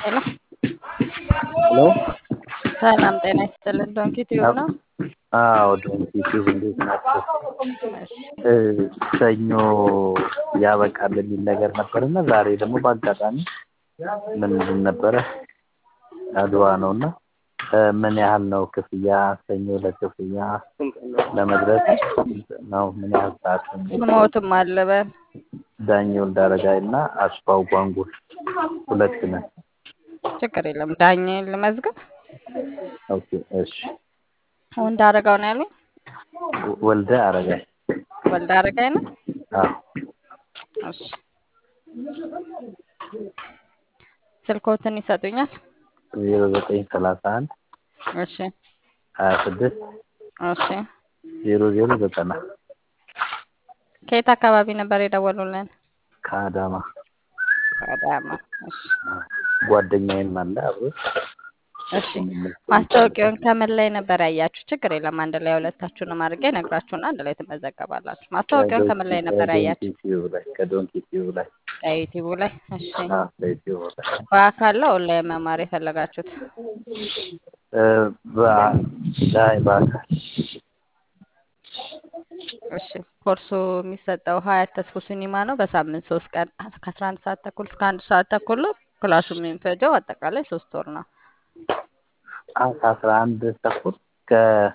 ሄሎ ሄሎ ሰላም ጤና ይስጥልን። ዶንኪ ቲዩብ ነው። አዎ ዶንኪ ቲዩብ እንዴት ናቸው? ሰኞ ያበቃል የሚል ነገር ነበርና ዛሬ ደግሞ በአጋጣሚ ምንድን ነበረ አድዋ ነው እና ምን ያህል ነው ክፍያ? ሰኞ ለክፍያ ለመድረስ ነው ምን ያህል ሰዓት? ስሞትም አለበል ዳኜ ወልደአረጋይ እና አስፋው ጓንጉል ሁለት ነን። ችግር የለም። ዳኜ ልመዝግብ። ኦኬ እሺ። ወንድ አረጋው ነው ያሉኝ። ወልደ አረጋይ ወልደ አረጋይ ነው። አዎ እሺ ስልኮትን ይሰጡኛል? ዜሮ ዘጠኝ ሰላሳ አንድ እሺ ሀያ ስድስት እሺ። ዜሮ ዜሮ ዘጠና ከየት አካባቢ ነበር የደወሉልን? ከአዳማ ከአዳማ። እሺ ጓደኛዬም አለ አብሮ እሺ። ማስታወቂያውን ከምን ላይ ነበር ያያችሁ? ችግር የለም። አንድ ላይ ሁለታችሁንም አድርጌ ነግራችሁና አንድ ላይ ትመዘገባላችሁ። ማስታወቂያውን ከምን ላይ ነበር ያያችሁ? ቲዩብ ላይ ከዶንኪ ቲዩብ ላይ ከዩቲዩብ ላይ። እሺ አዎ ከዩቲዩብ ላይ በአካል ነው ኦንላይን መማር የፈለጋችሁት? እ በ- ላይ በአካል እሺ ኮርሱ የሚሰጠው ሀያት ተስፎ ሲኒማ ነው። በሳምንት ሶስት ቀን ከአስራ አንድ ሰዓት ተኩል እስከ አንድ ሰዓት ተኩል ነው። ክላሱ የሚፈጀው አጠቃላይ ሶስት ወር ነው። አዎ ከአስራ አንድ ተኩል ከ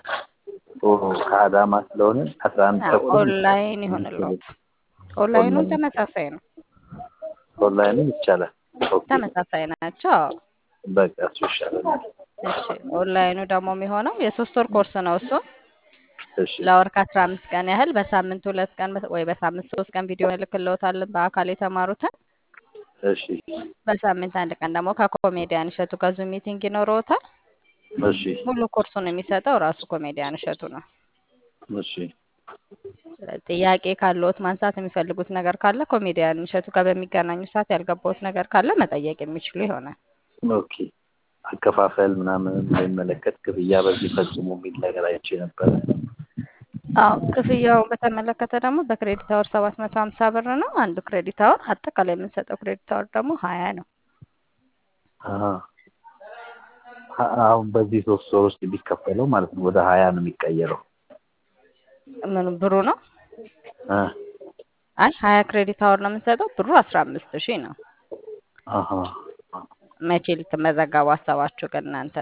ከአዳማ ስለሆነ አስራ አንድ ተኩል ኦንላይን ይሆንልዎት። ኦንላይኑ ተመሳሳይ ነው። ኦንላይንም ይቻላል። ኦኬ ተመሳሳይ ናቸው። አዎ። በቃ እሱ ይሻላል። እሺ ኦንላይኑ ደግሞ የሚሆነው የሶስት ወር ኮርስ ነው። እሱ እሺ ለወር ከአስራ አምስት ቀን ያህል በሳምንት ሁለት ቀን ወይ በሳምንት ሶስት ቀን ቪዲዮ እልክልዎታለን በአካል የተማሩትን። እሺ በሳምንት አንድ ቀን ደግሞ ከኮሜዲያን እሸቱ ጋር ዙም ሚቲንግ ይኖረዎታል። እሺ ሙሉ ኮርሱን የሚሰጠው ራሱ ኮሜዲያን እሸቱ ነው። እሺ ስለዚህ ጥያቄ ካለዎት ማንሳት የሚፈልጉት ነገር ካለ ኮሜዲያን እሸቱ ጋር በሚገናኙ ሰዓት ያልገባዎት ነገር ካለ መጠየቅ የሚችሉ ይሆናል። ኦኬ አከፋፈል ምናምን ሳይመለከት ክፍያ በዚህ ፈጽሞ የሚል ነገር አይቼ ነበረ። አዎ ክፍያውን በተመለከተ ደግሞ በክሬዲት አወር ሰባት መቶ ሀምሳ ብር ነው። አንዱ ክሬዲት አወር አጠቃላይ የምንሰጠው ክሬዲት አወር ደግሞ ሀያ ነው። አሀ አ- አሁን በዚህ ሶስት ወር ውስጥ የሚከፈለው ማለት ነው ወደ ሀያ ነው የሚቀየረው። ምኑ ብሩ ነው? እ አይ ሀያ ክሬዲት አወር ነው የምንሰጠው። ብሩ አስራ አምስት ሺህ ነው። አሀ መቼ ልትመዘገቡ አሰባችሁ ግን እናንተ?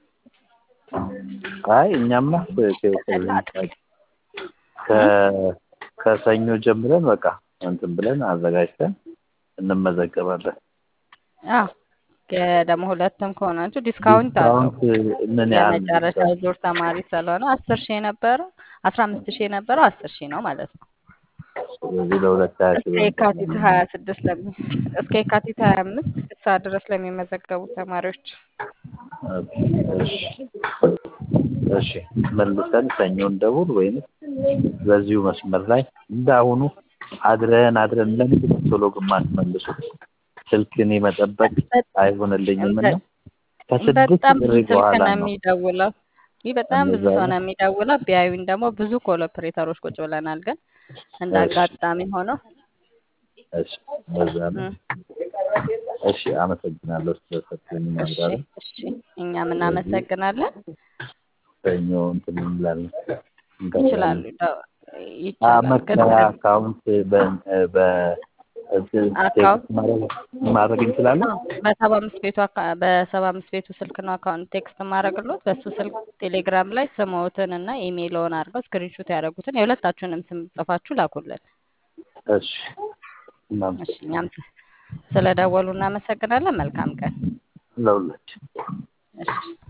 አይ እኛማ ከ- ከ- ከሰኞ ጀምረን በቃ እንትን ብለን አዘጋጅተን እንመዘገባለን። አዎ ደግሞ ሁለትም ከሆናችሁ ዲስካውንት አለው። ዲስካውንት ምን ያህል የመጨረሻው ዙር ተማሪ ስለሆነ አስር ሺህ የነበረው አስራ አምስት ሺህ የነበረው አስር ሺህ ነው ማለት ነው። ስለዚህ ለሁለት ሀያ ሺህ እስከ የካቲት ሀያ ስድስት ለሚ እስከ የካቲት ሀያ አምስት ሰዓት ድረስ ለሚመዘገቡ ተማሪዎች እሺ እሺ መልሰን ሰኞ እንደውል ወይም በዚሁ መስመር ላይ እንዳሁኑ አድረን አድረን ለምንድን ነው ቶሎ ግማሽ መልሱ ስልክን መጠበቅ አይሆንልኝም እና ከስድስት በጣም ብዙ ጥሪ ስልክ በኋላ ነው ነው የሚደውለው። ይህ በጣም ብዙ እንደዛ ሰው ነው። ነው የሚደውለው። ቢያዩኝ ደግሞ ብዙ ኮል ኦፕሬተሮች ቁጭ ብለናል። ግን እንደ እሺ አጋጣሚ ሆነው እሺ በዛ ነው። እም፣ እሺ አመሰግናለሁ ስለሰጠኝ እሺ ማብራሪያ። እሺ እኛም ስለዚህ እናመሰግናለን። ሰኞ እንትን እንላለን ይችላሉ እንገባለን። ደ- አ ይቻላል ግን መክፈያ አካውንት በ በ እንትን ቴክስት አካውንት ማድረግ ማድረግ እንችላለን። አዎ፣ በሰባ አምስት ቤቱ አካ- በሰባ አምስት ቤቱ ስልክ ነው አካውንት ቴክስት ማድረግሎት። በሱ ስልክ ቴሌግራም ላይ ስምዎትን እና ኢሜይልዎን አድርገው ስክሪንሾት ያደረጉትን የሁለታችሁንም ስም ጽፋችሁ ላኩልን። እሺ እሺ እናመሰግናለን እኛም ስለደወሉ እናመሰግናለን። መልካም ቀን። ለሁላችን። እሺ